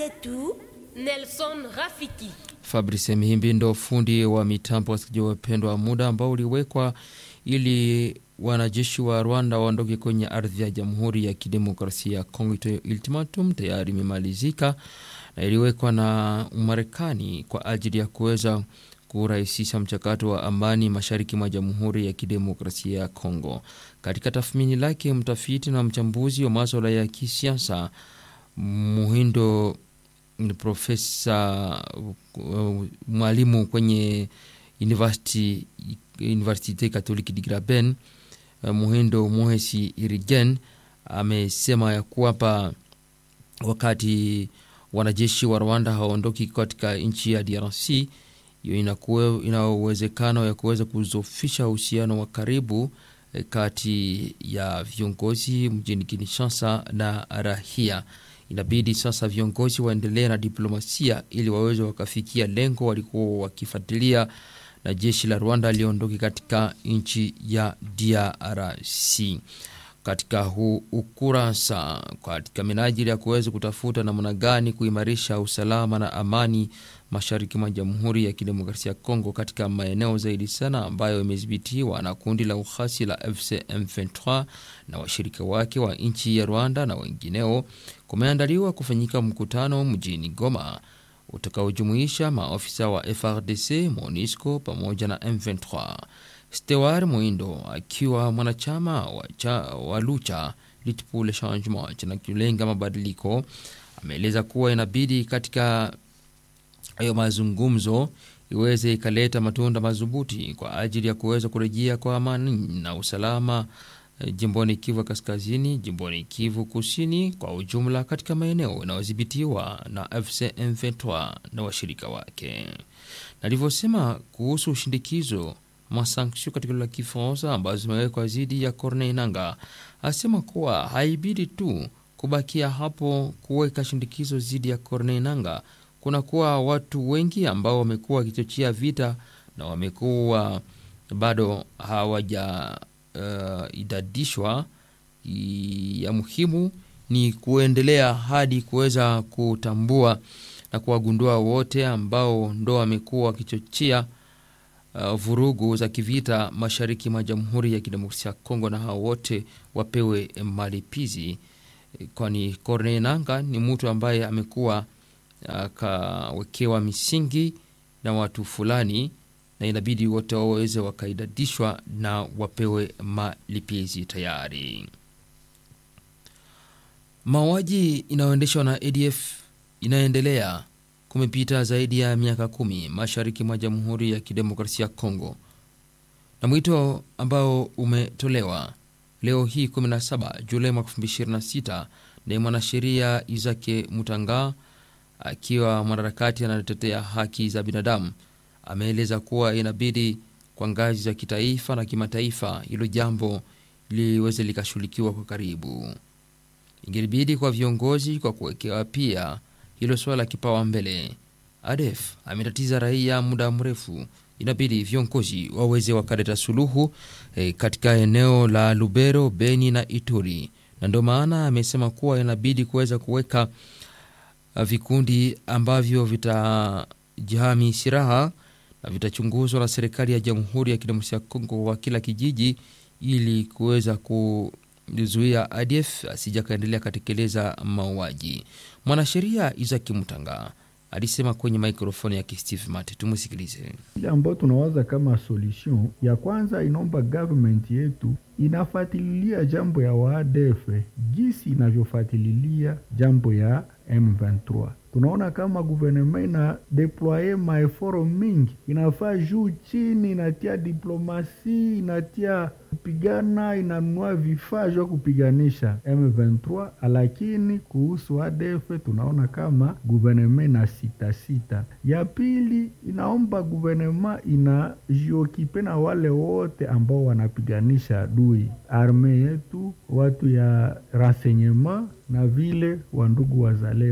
zetu Nelson Rafiki. Fabrice Mhimbi ndo fundi wa mitambo, wasikilizaji wapendwa, muda ambao uliwekwa ili wanajeshi wa Rwanda waondoke kwenye ardhi ya Jamhuri ya Kidemokrasia ya Kongo. Ito ultimatum tayari imemalizika na iliwekwa na Marekani kwa ajili ya kuweza kurahisisha mchakato wa amani mashariki mwa Jamhuri ya Kidemokrasia ya Kongo. Katika tathmini lake, mtafiti na mchambuzi wa maswala ya kisiasa Muhindo profesa uh, mwalimu kwenye university Universite Katoliki di Graben uh, Muhindo Muhesi Irigen amesema ya kwamba wakati wanajeshi wa Rwanda hawaondoki katika nchi ya DRC, hiyo ina uwezekano ya kuweza kuzofisha uhusiano wa karibu kati ya viongozi mjini Kinshasa na rahia. Inabidi sasa viongozi waendelee na diplomasia ili waweze wakafikia lengo walikuwa wakifuatilia na jeshi la Rwanda liondoke katika nchi ya DRC. Katika huu ukurasa, katika minajili ya kuweza kutafuta namna gani kuimarisha usalama na amani mashariki mwa Jamhuri ya Kidemokrasia ya Kongo, katika maeneo zaidi sana ambayo imedhibitiwa na kundi la ukhasi la FC M23 na washirika wake wa nchi ya Rwanda na wengineo, kumeandaliwa kufanyika mkutano mjini Goma utakaojumuisha maofisa wa FRDC, MONUSCO pamoja na M23. Stewar Mwindo akiwa mwanachama wa, cha, wa Lucha Lutte pour le Changement kinacholenga mabadiliko ameeleza kuwa inabidi katika hayo mazungumzo iweze ikaleta matunda madhubuti kwa ajili ya kuweza kurejea kwa amani na usalama jimboni Kivu Kaskazini, jimboni Kivu Kusini kwa ujumla, katika maeneo yanayodhibitiwa na FC M23 na washirika wake. Nalivyosema kuhusu ushindikizo masanksio katika lugha ya Kifaransa ambazo zimewekwa dhidi ya Corneille Nangaa, asema kuwa haibidi tu kubakia hapo kuweka shindikizo dhidi ya Corneille Nangaa. Kuna kuwa watu wengi ambao wamekuwa wakichochea vita na wamekuwa bado hawaja uh, idadishwa. Ya muhimu ni kuendelea hadi kuweza kutambua na kuwagundua wote ambao ndo wamekuwa wakichochea Uh, vurugu za kivita mashariki mwa Jamhuri ya Kidemokrasia ya Kongo, na hao wote wapewe malipizi, kwani Corneille Nangaa ni mtu ambaye amekuwa akawekewa uh, misingi na watu fulani, na inabidi wote waweze wakaidadishwa na wapewe malipizi tayari. Mauaji inayoendeshwa na ADF inaendelea kumepita zaidi ya miaka kumi mashariki mwa Jamhuri ya Kidemokrasia ya Kongo, na mwito ambao umetolewa leo hii 17 Julai mwaka 2026 ni mwanasheria Izake Mutanga akiwa mwanaharakati anatetea haki za binadamu ameeleza kuwa inabidi kwa ngazi za kitaifa na kimataifa hilo jambo liweze likashughulikiwa kwa karibu. Ingelibidi kwa viongozi kwa kuwekewa pia hilo swala kipawa mbele. ADF ametatiza raia muda mrefu, inabidi viongozi waweze wakaleta suluhu e, katika eneo la Lubero, Beni na Ituri, na ndio maana amesema kuwa inabidi kuweza kuweka vikundi ambavyo vitajihami silaha na vitachunguzwa na serikali ya Jamhuri ya Kidemokrasia ya Kongo wa kila kijiji, ili kuweza kuzuia ADF asija kaendelea katekeleza mauaji. Mwanasheria Isaki Mutanga alisema kwenye mikrofoni ya Steve Mate, tumusikilize. Ile ambayo tunawaza kama solution ya kwanza, inaomba government yetu inafatililia jambo ya waadf jinsi inavyofatililia jambo ya M23. Tunaona kama guvernema ina deploye maeforo mingi, inafaa juu chini, inatia diplomasi, inatia kupigana, inanunua vifaa vya kupiganisha M23, lakini kuhusu ADF tunaona kama guvernema ina sita sita. Ya pili inaomba guvernema inajiokipe na wale wote ambao wanapiganisha adui, arme yetu, watu ya renseignement na vile wandugu wazalendo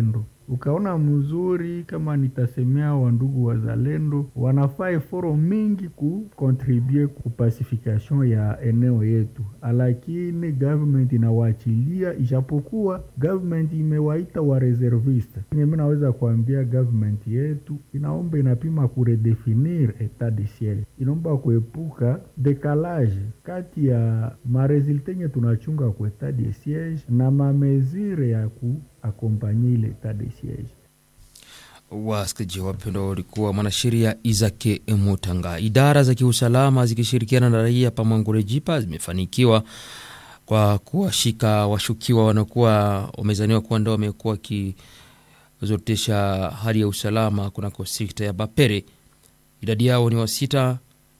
ukaona mzuri, kama nitasemea wandugu wazalendo, wanafaa eforo mingi kukontribue ku pacification ya eneo yetu, lakini government inawaachilia, ijapokuwa government imewaita wa reserviste. Mimi naweza kuambia government yetu inaomba inapima kuredefinir etat de siege, inaomba kuepuka dekalage kati ya maresulte nye tunachunga ku etat de siege na mamezire ya kuakompanye ile etat de siege. Wasikilizaji wapendwa, walikuwa mwanasheria Izake Mutanga. Idara za kiusalama zikishirikiana na raia Pamwangure Jipa zimefanikiwa kwa kuwashika washukiwa wanakuwa wamezaniwa kuwa ndo wamekuwa wakizorotesha hali ya usalama kunako sekta ya Bapere. Idadi yao ni wasita.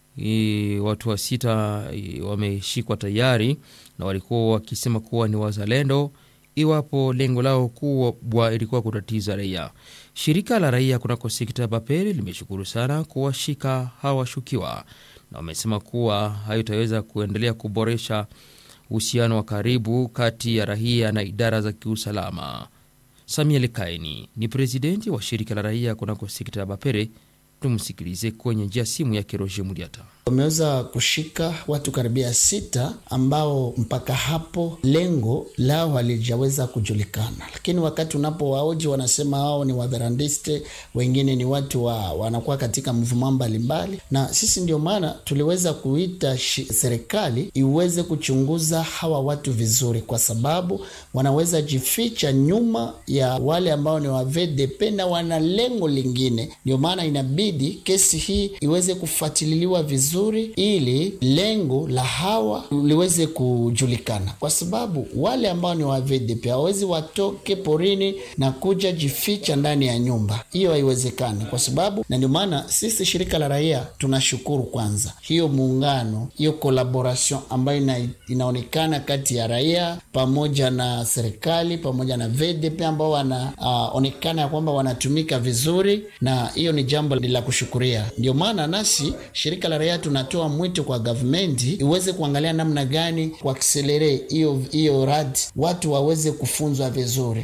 I, watu wa sita i, wameshikwa tayari na walikuwa wakisema kuwa ni wazalendo, iwapo lengo lao kubwa ilikuwa kutatiza raia. Shirika la raia kunako sekta ya Bapere limeshukuru sana kuwashika hawa washukiwa na wamesema kuwa hayo itaweza kuendelea kuboresha uhusiano wa karibu kati ya raia na idara za kiusalama. Samuel Kaini ni presidenti wa shirika la raia kunako sekta ya Bapere. Tumsikilize kwenye njia simu yake Roger Muliata. Wameweza kushika watu karibia sita ambao mpaka hapo lengo lao halijaweza kujulikana, lakini wakati unapowaoji wanasema hao ni wadharandiste, wengine ni watu wa, wanakuwa katika mvuma mbalimbali, na sisi ndio maana tuliweza kuita serikali iweze kuchunguza hawa watu vizuri, kwa sababu wanaweza jificha nyuma ya wale ambao ni wa VDP na wana lengo lingine. Ndio maana inabidi kesi hii iweze kufuatililiwa vizuri ili lengo la hawa liweze kujulikana, kwa sababu wale ambao ni wa VDP hawawezi watoke porini na kuja jificha ndani ya nyumba. Hiyo haiwezekani, kwa sababu na ndio maana sisi shirika la raia tunashukuru kwanza hiyo muungano, hiyo collaboration ambayo ina, inaonekana kati ya raia pamoja na serikali pamoja na VDP ambao wanaonekana uh, ya kwamba wanatumika vizuri, na hiyo ni jambo la kushukuria. Ndio maana nasi shirika la raia tunatoa mwito kwa gavumenti iweze kuangalia namna gani kuakselere hiyo hiyo radi watu waweze kufunzwa vizuri.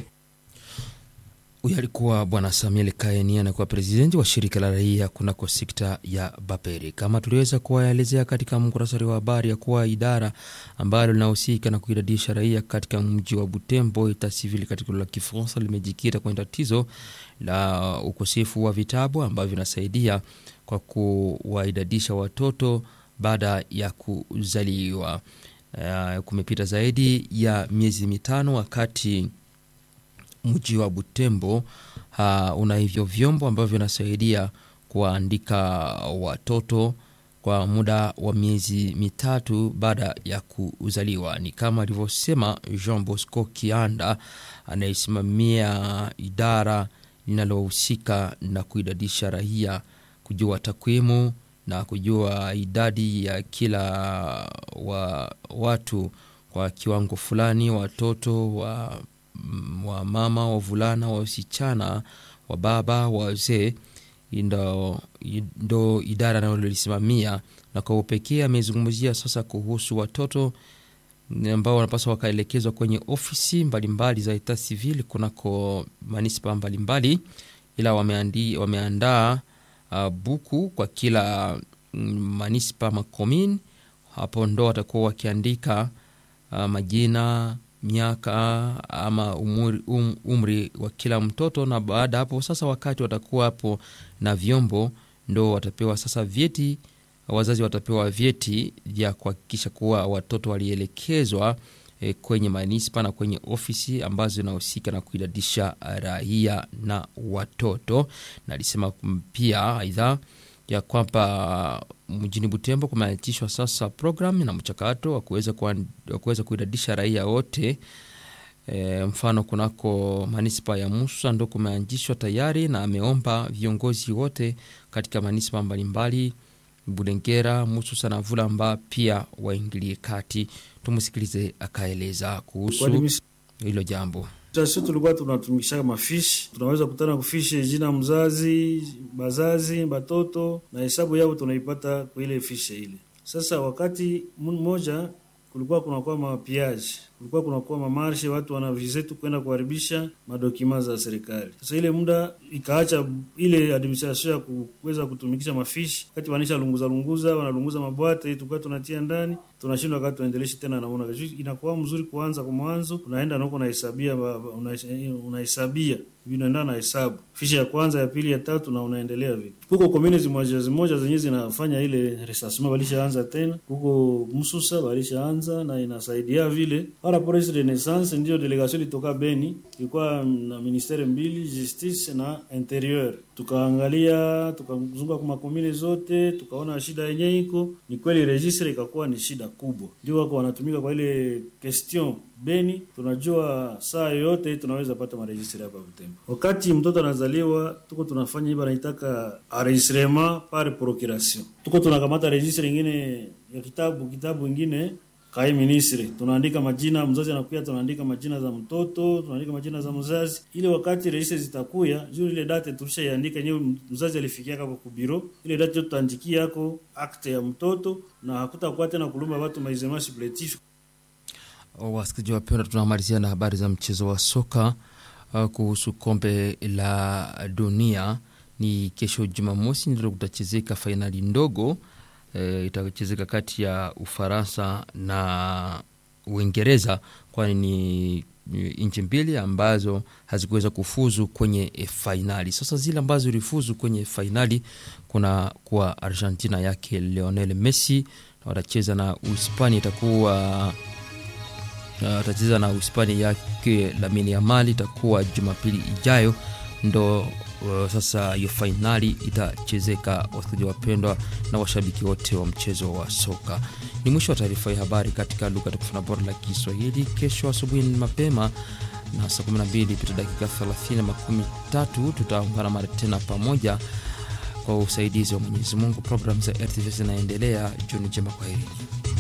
Huyu alikuwa Bwana Samuel Kaeni, anakuwa presidenti wa shirika la raia kunako sekta ya Baperi. Kama tuliweza kuwaelezea katika mkurasari wa habari ya kuwa idara ambalo linahusika na kuidadisha raia katika mji wa Butembo, ita civil katika lugha ya Kifaransa, limejikita kwenye tatizo la ukosefu wa vitabu ambavyo vinasaidia kwa kuwaidadisha watoto baada ya kuzaliwa. Uh, kumepita zaidi ya miezi mitano wakati mji wa Butembo uh, una hivyo vyombo ambavyo vinasaidia kuwaandika watoto kwa muda wa miezi mitatu baada ya kuzaliwa. Ni kama alivyosema Jean Bosco Kianda anayesimamia idara linalohusika na kuidadisha raia, kujua takwimu na kujua idadi ya kila wa watu kwa kiwango fulani, watoto wa wa mama wavulana wasichana wa baba wazee, ndo, ndo idara nalolisimamia na kwa upekee amezungumzia sasa kuhusu watoto ambao wanapaswa wakaelekezwa kwenye ofisi mbalimbali za eta civil kunako manispa mbalimbali, ila wameandi, wameandaa uh, buku kwa kila manispa makomin. Hapo ndo watakuwa wakiandika uh, majina miaka ama umri, um, umri wa kila mtoto, na baada hapo sasa, wakati watakuwa hapo na vyombo, ndo watapewa sasa vyeti. Wazazi watapewa vyeti vya kuhakikisha kuwa watoto walielekezwa e, kwenye manispa na kwenye ofisi ambazo zinahusika na kuidadisha raia na watoto. Na alisema pia aidha ya kwamba mjini Butembo kumeanzishwa sasa programu na mchakato wa kuweza kuidadisha raia wote. E, mfano kunako manispa ya Musa ndo kumeanzishwa tayari, na ameomba viongozi wote katika manispa mbalimbali Bulengera, Mususa na Vulamba pia waingilie kati. Tumusikilize akaeleza kuhusu hilo jambo. Sisi tulikuwa tunatumikisha mafishi, tunaweza kutana kufishi jina mzazi, bazazi, batoto na hesabu yao tunaipata kwa ile fishe ile. Sasa wakati mmoja kulikuwa kunakuwa mapiaji kulikuwa kunakuwa mamarshe, watu wanavize tu kwenda kuharibisha madokima za serikali. Sasa ile muda ikaacha ile administration ya kuweza kutumikisha mafishi, wakati wanisha lunguza lunguza, wanalunguza mabwate, tulikuwa tunatia ndani, tunashindwa wakati tuendeleshe tena, naona inakuwa mzuri kuanza kwa mwanzo, unaenda nako unahesabia unahesabia vinaenda na hesabu fishi ya kwanza ya pili ya tatu na unaendelea vile. Kuko community moja zimoja zenyewe zinafanya ile resasma, walishaanza tena. Kuko msusa walishaanza na inasaidia vile. Para police renaissance ndio delegation ilitoka Beni, ilikuwa na ministere mbili justice na interieur. Tukaangalia tukazunguka kwa makomune zote, tukaona shida yenyewe iko ni kweli, registre ikakuwa ni shida kubwa, ndio wako wanatumika kwa ile question Beni. Tunajua saa yoyote tunaweza pata maregistre hapa Butembo. Wakati mtoto anazaliwa, tuko tunafanya hivi, anaitaka enregistrement par procuration. Tuko tunakamata registre ingine ya kitabu kitabu ingine kai ministre, tunaandika majina mzazi anakuya, tunaandika majina za mtoto, tunaandika majina za mzazi, ile wakati registre zitakuya juu ile date tulishaiandika yenyewe, mzazi alifikia hapo ku biro, ile date tutaandikia yako akte ya mtoto, na hakutakuwa tena kulumba watu maizema supplétif. Wasikilizaji wapendwa, tunamalizia na habari za mchezo wa soka uh, kuhusu kombe la dunia. Ni kesho Jumamosi ndio kutachezeka fainali ndogo e, itachezeka kati ya Ufaransa na Uingereza, kwani ni nchi mbili ambazo hazikuweza kufuzu kwenye fainali. Sasa zile ambazo zilifuzu kwenye fainali kuna kuwa Argentina yake Lionel Messi na watacheza na Uhispania itakuwa watacheza uh, na Uhispania yake Lamine Yamal itakuwa Jumapili ijayo ndo uh, sasa hiyo fainali itachezeka. Wasikilizaji wapendwa na washabiki wote wa mchezo wa soka, ni mwisho wa taarifa ya habari katika lugha tukufu na bora la Kiswahili. Kesho asubuhi mapema na saa 12 pita dakika 30 makumi tatu tutaungana mara tena pamoja kwa usaidizi wa Mwenyezi Mungu. Programu za RTV zinaendelea. Jioni njema, kwaherini.